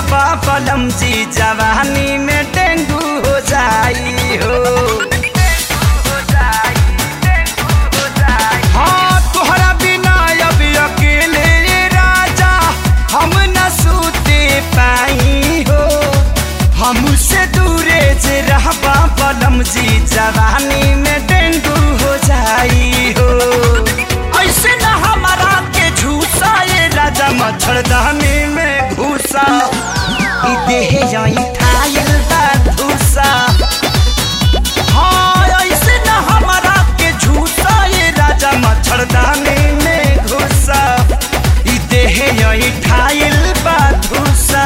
रहबा पलम जी जवानी में डेंगू हो जाई हो हाँ तोहरा बिना अब अकेले राजा हम न सूते पाई हो हमसे दूरे जे रहबा पलम जी जवानी में डेंगू हो जाई हो ऐसे न हमारा के झूसा ये राजा मच्छरदानी में घुसा ई देह यही ठायल बा धूसा हाँ ऐसे न हमारा के झूसा ये राजा मच्छरदानी में घुसा ई देह यही ठायल बा धूसा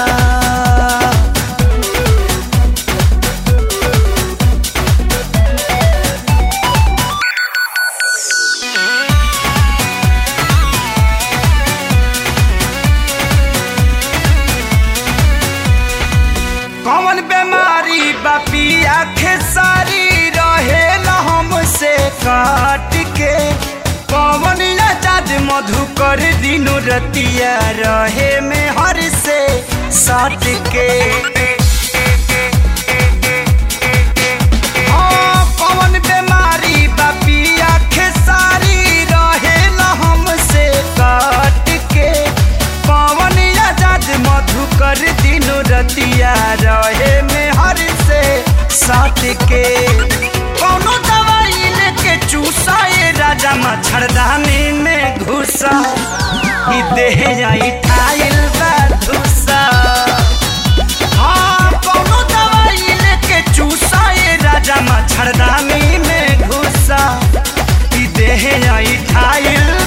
कौन बीमारी बपिया खेसारी रहे हमसे काट के पवन आजाद मधुकर दिनो रतिया रहे में हर से सट के हाँ, कौन बीमारी बपिया खेसारी रहे हमसे काट के पवन आजाद मधुकर दिनो रतिया रहे में हर से साथ के कौनो दवाई लेके चूसा ये राजा मच्छरदानी में घुसा ई देह जाई ठाइल बा धुसा हाँ कौनो दवाई लेके चूसा ये राजा मच्छरदानी में घुसा ई देह जाई ठाइल